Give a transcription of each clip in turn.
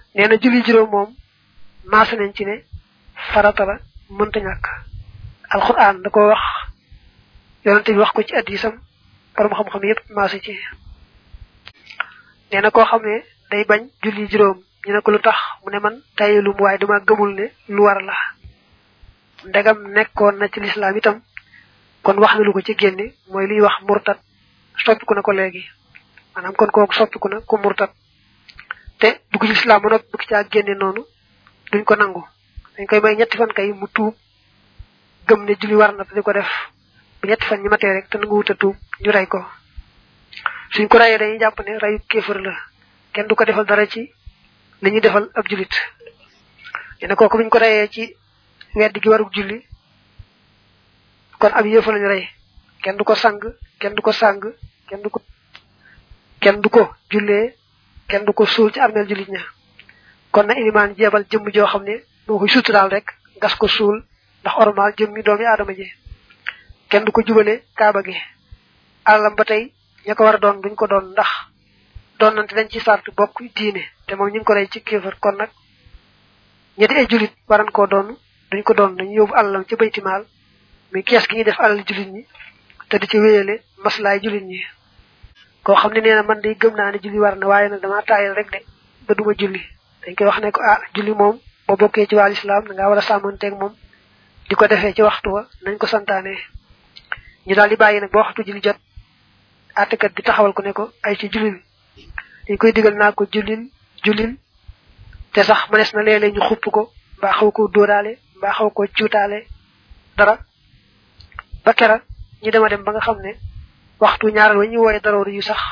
nee na julli juróom moom maase nañ ci ne farata la mënta ñàkk alquran da ko wax yonente bi wax ko ci addisam borom xam-xam yépp maase ci nee na koo xam ne day bañ julli juróom ñu ne ko lu tax mu ne man tayelum waaye dama gëmul ne lu war la ndegam nekkoon na ci lislaam itam kon wax na lu ko ci génne mooy liy wax murtat soppiku na ko léegi maanaam kon kooku soppiku na ku murtat te dugg ci lislaam ba noppi bëgg caa génne noonu duñ ko nangu dañ koy may ñetti fan kay mu tuub gëm ne julli war na te di ko def bu ñetti fan ñi matee rek te nangu wut a tuub ñu rey ko suñ ko rayee dañuy jàpp ne rayu kéefër la kenn du ko defal dara ci li ñuy defal ab julit yene kooku buñ ko rayee ci weddi gi warug julli kon ab yëfa lañu rey kenn du ko sang kenn du ko sang kenn du ko kenn du ko jullee kenn du ko suul ci armeel julit ña kon na ilimaan jeebal jëmm joo xam ne moo koy suturaal rek gas ko suul ndax ormal jëm mi doomi aadama ji kenn du ko jubale kaaba gi alalam ba tey ña ko war a doon duñ ko doon ndax doon nante dañ ci sart bokk diine te moom ñu ngi ko rey ci kéefar kon nag ñetti ay julit waran koo doon duñ ko doon dañu yóbbu alalam ci baytimaal muy kees gi ñuy def alal julit ñi te di ci wéyale maslaay julit ñi koo xam ne nee na man day gëm naa ne julli war na waaye nag damaa taayal rek de ba duma julli dañ koy wax ne ko ah julli moom boo bokkee ci wàll islam da ngaa war a sàmmanteeg moom di ko defee ci waxtu wa nañ ko santaane ñu daal di bàyyi nag ba waxtu julli jot àttekat bi taxawal ko ne ko ay ci jullil dañ koy digal naa ko jullil jullil te sax mënees na léeg-léeg ñu xupp ko mbaa xaw ko dóoraale mbaa xaw ko cuutaale dara ba kera ñu dema dem ba nga xam ne waxtu ñaaral wa ñu wooye daroor yu sax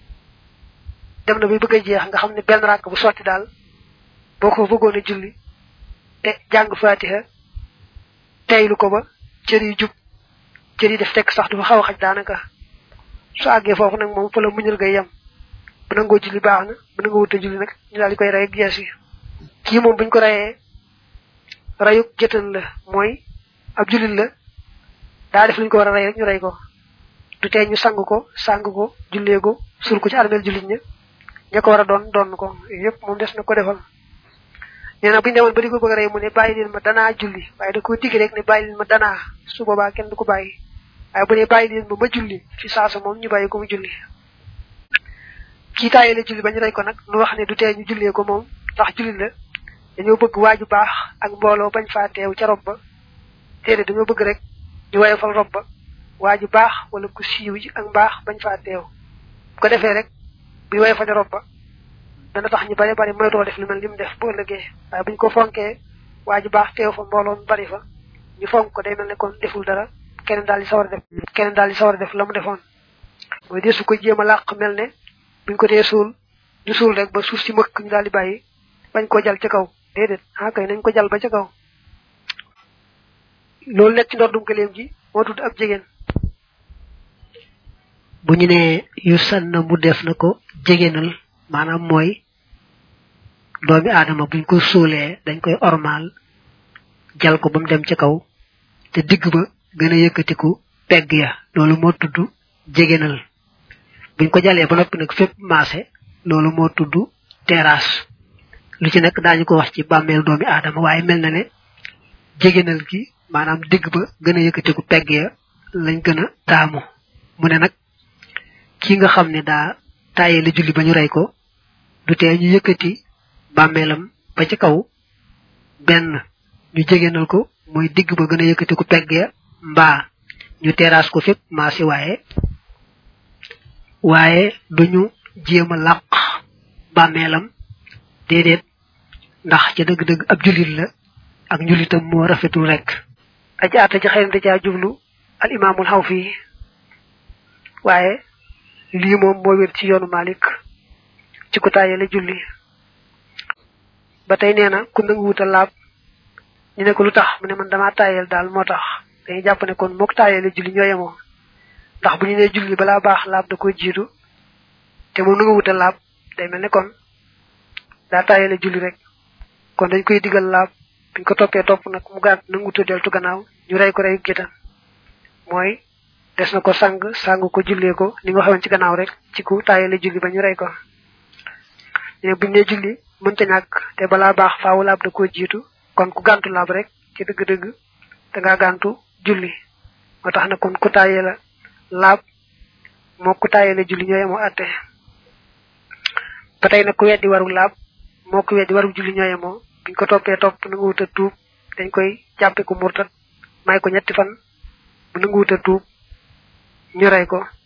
dem na bi bëgg a jeex nga xam ne benn ràkk bu sotti daal boo ko bëggoon a julli te jàng fatiha teylu ko ba cër yu jub cër yi def tekk sax du fa xaw a xaj daanaka su àggee foofu nag moom fa la muñal ngay yem bu nangoo julli baax na bu nangoo wut a julli nag ñu daal di koy rey ak gees yi kii moom buñ ko reyee reyuk jëtan la mooy ab jullit la daa def luñ ko war a rey rek ñu rey ko du tee ñu sang ko sang ko jullee ko sul ko ci armeel jullit ña ña ko war a doon doon ko yépp moom des na ko defal nee na bu ñu demoon ba di ko bëgg a rey mu ne bàyyi leen ma danaa julli waaye da koo digg rek ne bàyyi leen ma danaa su boobaa kenn du ko bàyyi waaye bu ne bàyyi leen ma ma julli fi saasa moom ñu bàyyi ko mu julli kii taayee la julli ba ñu rey ko nag nu wax ne du tee ñu jullee ko moom ndax julli la dañoo bëgg waaju baax ak mbooloo bañ faa teew ca rob ba téere dañoo bëgg rek ñu woyofal rob ba waaju baax wala ku siiw ji ak mbaax bañ faa teew bu ko defee rek bu woyofal rob ba dana tax ñu bari bari moytoo def lu mel ni mu def bu ëllëgee waaye buñ ko fonkee waaju baax teew fa mbooloo mu bari fa ñu fonk ko day mel ne kon deful dara keneen daal di sawar a def keneen daal di sawar a def la mu defoon mooy dee su ko jéem a làq mel ne buñ ko dee suul ñu suul rek ba suuf si mëkk ñu daal di bàyyi bañ koo jal ca kaw déedéet ah kay nañ ko jal ba ca kaw loolu nekk ci ndoddum gëleem gi moo tudd ab jigéen bu ñu ne yu sann mu def na ko jegéenal maanaam mooy doomi aadama buñ ko suulee dañ koy ormaal jal ko ba mu dem ca kaw te digg ba gën a yëkkatiku pegg ya loolu moo tudd jegéenal buñ ko jalee ba noppi nag fépp maase loolu moo tudd terrasse lu ci nekk daañu ko wax ci bàmmeel doomi aadama waaye mel na ne jegéenal gi maanaam digg ba gën a yëkkatiku pegg ya lañ gën a taamu mu ne nag ki nga xam ne daa tàyyee la julli ba ñu rey ko du tee ñu yëkkati bàmmeelam ba ci kaw benn ñu jegéenal ko mooy digg ba gën a yëkkatiku pegg ya mbaa ñu terrasse ko fépp maasi waaye waaye duñu jéem a làq bàmmeelam déedéet ndax ca dëgg-dëgg ab jullit la ak njullitam moo rafetul rek aji àtte ci xëy na da caa jublu al imaamul xaw fii waaye lii moom moo wér ci yoonu Malik ci ku tàyyele julli ba tey nee na ku nangu wuta laab ñu ne ko lu tax mu ne man damaa tàyyel daal moo tax dañuy jàpp ne kon mook tàyyele julli ñoo yemoo ndax bu ñu nee julli balaa baax laab da ko jiitu te moom nangu wuta laab day mel ne kon daa tàyyele julli rek kon dañ koy digal laab buñ ko toppee topp nag mu gàtt nangu wuta deltu gannaaw ñu rey ko rey gétan mooy des na ko sang sang ko jullee ko ni nga xawoon ci gannaaw rek ci ku tàyyele julli ba ñu rey ko ne buñ ne julli mënta ñàkk te balaa baax faawu laab da koo jiitu kon ku gàntu laab rek ci dëgg-dëgg da ngaa gàntu julli moo tax na kon ku tàyyee la laab moo ku tàyyee la julli ñooy moo atte ba tey nag ku weddi waru laab moo ku weddi waru julli ñooy moo biñ ko toppee topp nangu wuta tuub dañ koy jàppe ko murtat may ko ñetti fan bu nangu wuta tuub ñu rey ko